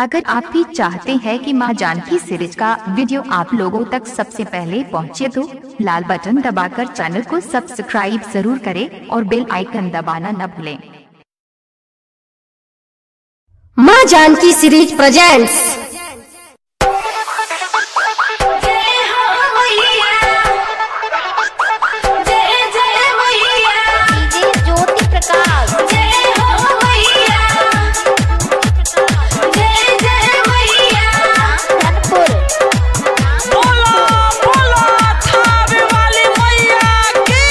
अगर आप भी चाहते हैं कि मां जानकी सीरीज का वीडियो आप लोगों तक सबसे पहले पहुंचे तो लाल बटन दबाकर चैनल को सब्सक्राइब जरूर करें और बेल आइकन दबाना न भूलें माँ जानकी सीरीज प्रेजेंट्स जय हो मैया जय जय मैया डीजे ज्योति प्रकाश जय हो मैया जय जय मैया धनपुर बोलो बोलो थावे वाली मैया की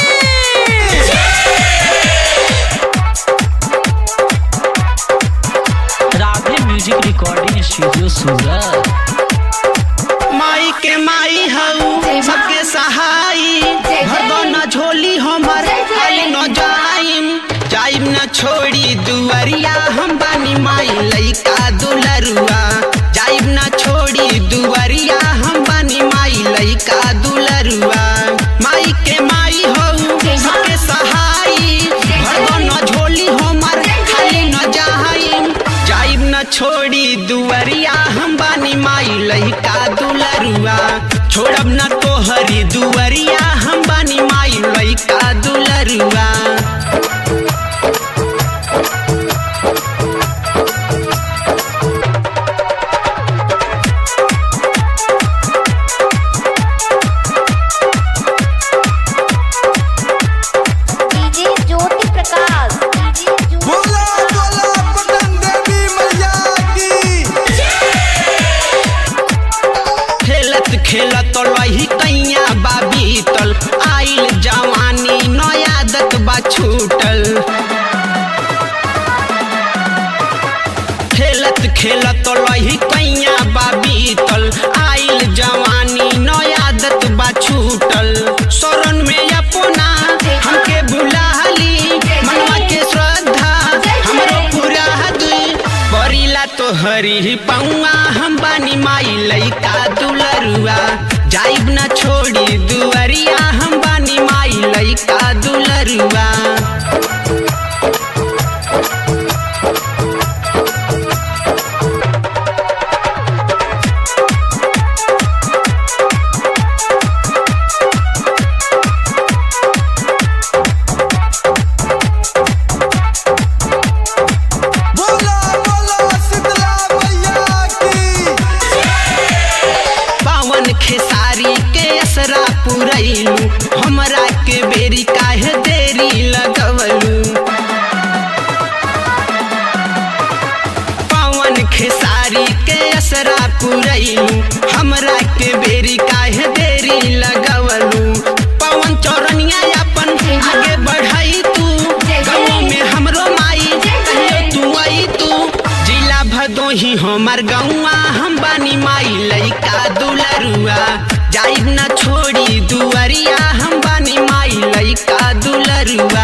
Radhe music recording studio Surat माई के माई हऊ सबके सहाई भरदो न झोली हमर खाली न जाइम जाइम न छोड़ी दुवरिया हम बानी माई लइका दुलरुआ जाइम न छोड़ी दुवरिया हम बानी माई लइका दुलरुआ माई के माई हऊ सबके सहाई भरदो न झोली हमर खाली न जाइम जाइब न छोड़ी दुवरिया हम बानी माई लइका दुलरुआ छोड़ब न तोहरी दुवरिया हम बानी माई लइका दुलरुआ डीजे ज्योति प्रकाश डीजे ज्योति बोला बोला पटन देवी मैया की खेलत खेलत लही कैया बाबी तल आइल जवानी नयादत बा छूटल खेलत खेलत लही कैया बाबी तल आइल जवानी नयादत बा छूटल शरण में अपना हमके बुलाली मनवा के श्रद्धा हमरो पूरा दुई परिला तो हरी पौआ हम बानी माई लइका दुलरुआ जाइब न छोड़ी दुअरिया हम बानी माई लइका दुलरुआ बोला बोला शीतला मैया की पावन खेसारी के असरा पुरैलू हमरा के बेरी काहे देरी लगवलू पावन खेसारी के असरा पुरैलू हमरा के बेरी काहे देरी लगवलू पवन चौरनिया अपन आगे बढ़ाई तू गाँव में हमरो माई कहियो तू आई तू जिला भदोही हमार गौआ हम बानी माई लइका दुलरुआ जाइब न छोड़ी दुअरिया हम बानी माई लइका दुलरुआ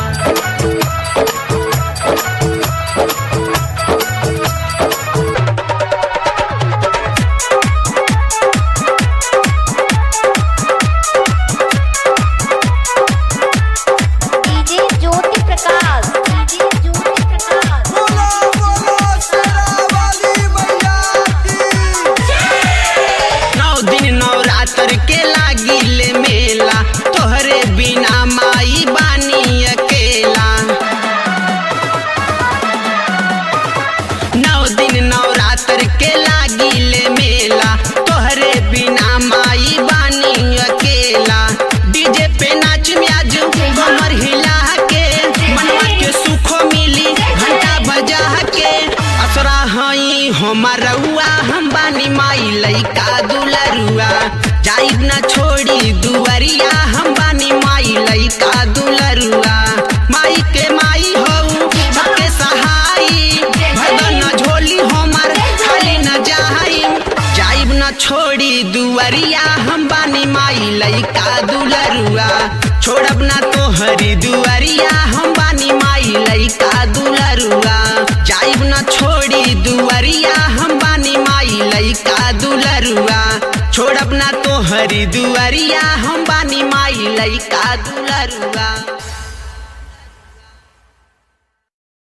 डीजे ज्योति प्रकाश डीजे ज्योति प्रकाश बोला बोला शेरा वाली मैया की नौ दिन नवरात्र के लागिले मेला तोहरे बिना माई बानी अकेला नौ दिन नवरात्र के लागिले मेला तोहरे बिना माई बानी अकेला डीजे पे नाच म्याज कमर हिला के मनवा के सुखो मिली घंटा बजा के असरा हई हमारुआ हम बानी माई लइका दुलरुआ जाइब न छोड़ी दुवरिया हम बानी माई लइका दुलरुआ माई के माई हऊ सबके सहाई भदन झोली हमर खाली न जाई जाइब न छोड़ी दुवरिया हम बानी माई लइका दुलरुआ छोड़ब ना तोहरी दुवरिया हम बानी माई लइका दुलरुआ जाइब न छोड़ी दुवरिया हम बानी माई लइका दुलरुआ छोड़ब ना तोहरी दुवरिया हम बानी माई लइका दुलरुआ